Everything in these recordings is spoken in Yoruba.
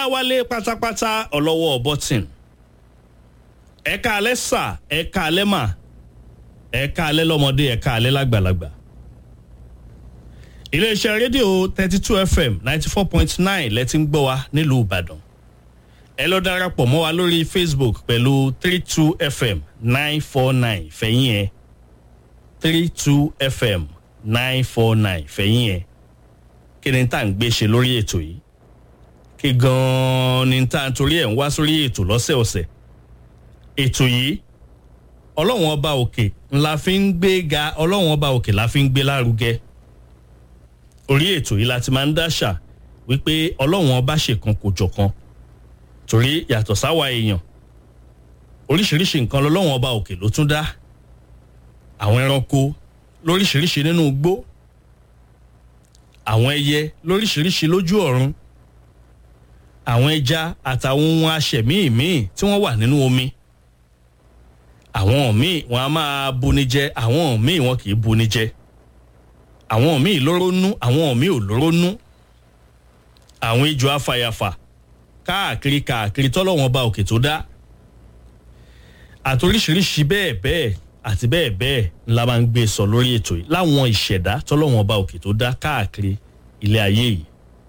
ọláwálé pátápátá ọlọ́wọ́ bọ́tìn ẹ̀ka alẹ́ sà ẹ̀ka alẹ́ mà ẹ̀ka alẹ́ lọ́mọdé ẹ̀ka alẹ́ lágbàlagbà iléeṣẹ́ rédíò thirty two fm ninety four point nine lẹ́tí ń gbọ́ wa nílùú ìbàdàn ẹ lọ darapọ̀ mọ́ wa lórí facebook pẹ̀lú three two fm nine four nine fẹ̀yìn ẹ̀ three two fm nine four nine fẹ̀yìn ẹ̀ kí ni tá à ń gbé ṣe lórí ètò yìí kí gan-an ni tá à ń torí ẹ̀ ń wá sórí ètò lọ́sẹ̀ọ̀sẹ̀ ètò yìí ọlọ́run ọba òkè ńlá fi ń gbé ga ọlọ́run ọba òkè la fi ń gbé lárugẹ orí ètò yìí la ti máa ń dáṣà wípé ọlọ́run ọba ṣèkan kò jọ̀kan torí yàtọ̀ sáwa èèyàn oríṣiríṣi nǹkan lọ́lọ́run ọba òkè ló tún dá àwọn ẹranko lóríṣiríṣi nínú igbó àwọn ẹyẹ lóríṣiríṣi lójú ọ̀run àwọn ẹja àtàwọn ohun aṣẹ̀mí míì tí wọ́n wà nínú omi àwọn míì wọn a máa buni jẹ àwọn míì wọn kì í buni jẹ àwọn míì lóró nú àwọn míì ò lóró nú àwọn ijó afàyàfà káàkiri káàkiri tọ́lọ́wọ́n ọba òkè tó dá àtoríṣiríṣi bẹ́ẹ̀ bẹ́ẹ̀ àti bẹ́ẹ̀ bẹ́ẹ̀ ńlá máa ń gbé sọ lórí ètò yìí láwọn ìṣẹ̀dá tọ́lọ́wọ́n ọba òkè tó dá káàkiri ilé ayé yìí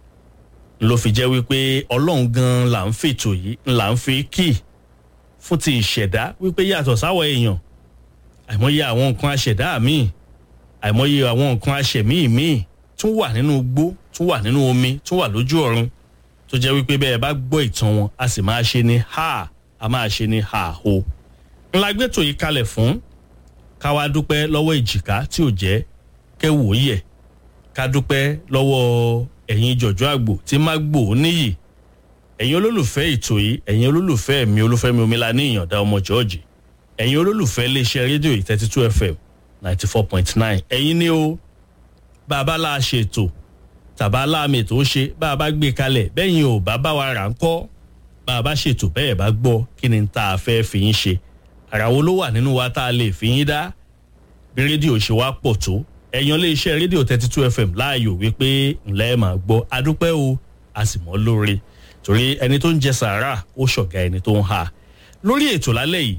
ló fi jẹ́ wípé ọlọ́run gan là ń fètò yìí là ń fi kì fún ti ìṣẹ̀dá wípé yàtọ̀ sáwọ̀ èèyàn àìmọye àwọn nǹkan aṣẹ̀dá míì àìmọye àwọn nǹkan aṣẹ̀mí míì tún wà nínú igbó tún wà nínú omi tún wà lójú ọ̀run tó jẹ́ wípé bẹ́ẹ̀ bá gbọ́ ìtàn wọn a sì máa ṣe ní ha a máa ṣe ní ha ho ńlá gbẹ́tò yìí kalẹ̀ fún káwá dúpẹ́ lọ́wọ́ ìjìká tí ò jẹ́ kẹ́wò yẹ̀ ká dúpẹ́ lọ́wọ́ ẹ̀yin jọ̀jọ́ àgbò tí má gbò ó níyì ẹ̀yin olólùfẹ́ ètò yìí ẹ̀yin olólùfẹ́ mi olúfẹ́mi omila ní ìyànda ọmọ jọ́ọ̀jì ẹ̀yin olólùfẹ́ iléeṣẹ́ rédíò yìí thirty two fm ninety four point nine ẹ̀yin ni ó bàbá la ṣètò tàbá láàmì tó ṣe bá a bá gbé kalẹ̀ bẹ́yìn ò bá bá wa rà ń kọ́ bá a bá ṣètò bẹ́ẹ̀ bá gbọ́ kí ni tá a fẹ́ fi yín ṣe àrà wo ló wà nínú wa tá a lè fi yín dá bí rédíò ṣe wá pọ̀ tó ẹ̀yàn lé iṣẹ́ rédíò thirty two fm láàyò wípé ńlẹ́ máa gbọ́ adúpẹ́ o a sì mọ́ lóore torí ẹni tó ń jẹ sàárà ó ṣọ̀gá ẹni tó ń ha lórí ètò lálẹ́ yìí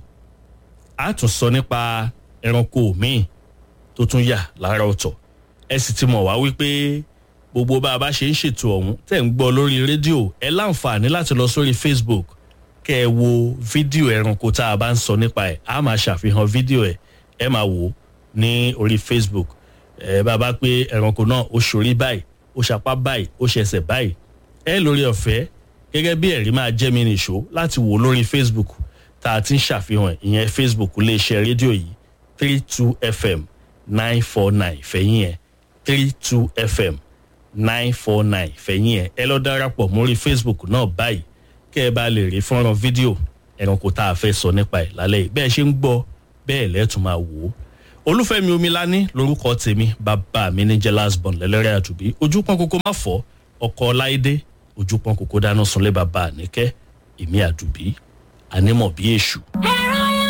a tún sọ nípa ẹranko míì tó tún yà lára ọ̀tọ̀ ẹ sì ti mọ̀ wá wípé gbogbo bá a bá ṣe ń ṣètò ọ̀hún tẹ̀ ń gbọ́ lórí rédíò ẹ láǹfààní láti lọ sórí facebook kẹ́ ẹ wo fídíò ẹranko tá a bá ń sọ nípa ẹ̀ á máa ṣàfihàn fídíò ẹ̀ ẹ máa wò ó ní orí facebook ẹ bá a bá pé ẹranko náà ó ṣorí báyìí ó ṣapá báyìí ó ṣẹṣẹ báyìí ẹ lórí ọ̀fẹ́ gẹ́gẹ́ bí ẹ̀rí máa jẹ́ mi nìṣó láti wò lórí facebook tá a ti ń ṣàfihàn ẹ̀ ìyẹn facebook iléeṣẹ́ rédíò yìí three two fm nine four nine fẹ̀yìn ẹ̀ three two fm nine four nine fẹ̀yìn ẹ̀ ẹ lọ darapọ̀ mórí facebook náà báyìí kẹ́ ẹ bá lè rí fọ́nrán fídíò ẹranko tá a fẹ́ sọ nípa ẹ̀ lálẹ́ yìí bẹ́ẹ̀ ṣe ń gbọ́ bẹ́ẹ̀ lẹ́tùn máa wò ó olúfẹ́mi omilani lórúkọ tèmi bàbá mi ní jealous bond lẹ́lẹ́rẹ́ àdùbí ojú pọ́n kókó má fọ́ ọkọ̀ láìdé ojú pọ́n kókó dáná sunlé bàbá àníkẹ́ èmi àdùbí ànímọ̀ bí èṣù.